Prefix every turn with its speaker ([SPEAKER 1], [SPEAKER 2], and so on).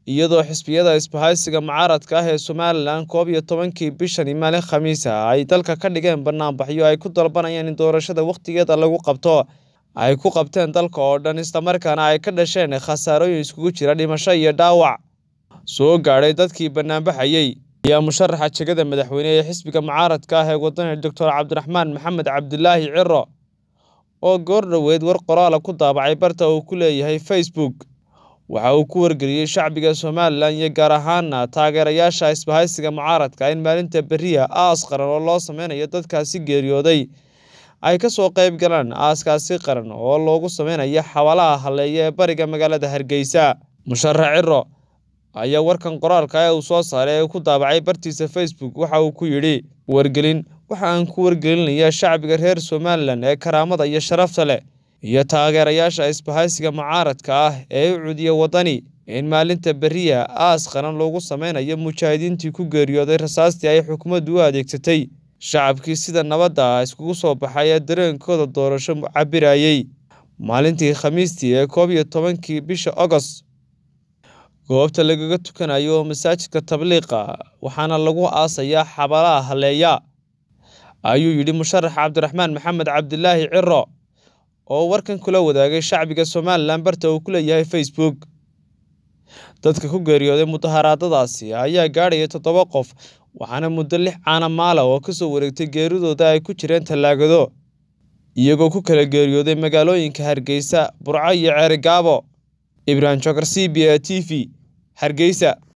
[SPEAKER 1] iyadoo xisbiyada isbahaysiga mucaaradka ah ee somalilan koob iyo tobankii bishani maalin khamiis ah ay dalka ka dhigeen banaanbaxyo ay ku dalbanayaan in doorashada wakhtigeeda lagu qabto ay ku qabteen dalka oo dhan islamarkaana ay ka dhasheen khasaarooyin iskugu jira dhimasho iyo dhaawac soo gaadhay dadkii banaanbaxayey ayaa musharaxa jegada madaxweyne ee xisbiga mucaaradka ah ee wadani doctor cabdiraxmaan maxamed cabdilaahi ciro oo goor dhoweed war qoraala ku daabacay barta uu ku leeyahay facebook waxa uu ku wargeliyey shacbiga somalilan iyo gaar ahaana taageerayaasha isbahaysiga mucaaradka in maalinta beriya aas qaran oo loo sameynayo dadkaasi geeriyooday ay ka soo qayb galaan aaskaasi qaran oo loogu sameynayo xawalaha halleeya ee bariga magaalada hargeysa musharax ciro ayaa warkan qoraalka ee uu soo saaray ee ku daabacay bartiisa facebook waxa uu ku yidhi wargelin waxa aan ku wargelinayaa shacbiga reer somalilan ee karaamada iyo sharafta leh iyo taageerayaasha isbahaysiga mucaaradka ah ee u cudiya waddani in maalinta beriya aas qaran loogu sameynayo mujaahidiintii ku geeriyooday rasaastii ay xukuumaddu u adeegsatay shacabkii sida nabadda ah iskugu soo baxay ee dareenkooda doorasho cabirayey maalintii khamiistii ee koob iyo tobankii bisha agost goobta lagaga tukanayo oo masaajidka tabliiqa waxaana lagu aasayaa xabalaha halleeya ayuu yidhi musharax cabdiraxmaan maxamed cabdilaahi ciro oo warkan kula wadaagay shacbiga somalilan barta uu ku leeyahay facebook dadka ku geeriyooday mudaharaadadaasi ayaa gaadhaya toddoba qof waxaana muddo lix caana maala oo kasoo wareegtay geeridooda ay ku jireen tallaagado iyagoo ku kala geeriyooday magaalooyinka hargeysa burco iyo ceerigaabo ibrahim jokar c b a t v hargeysa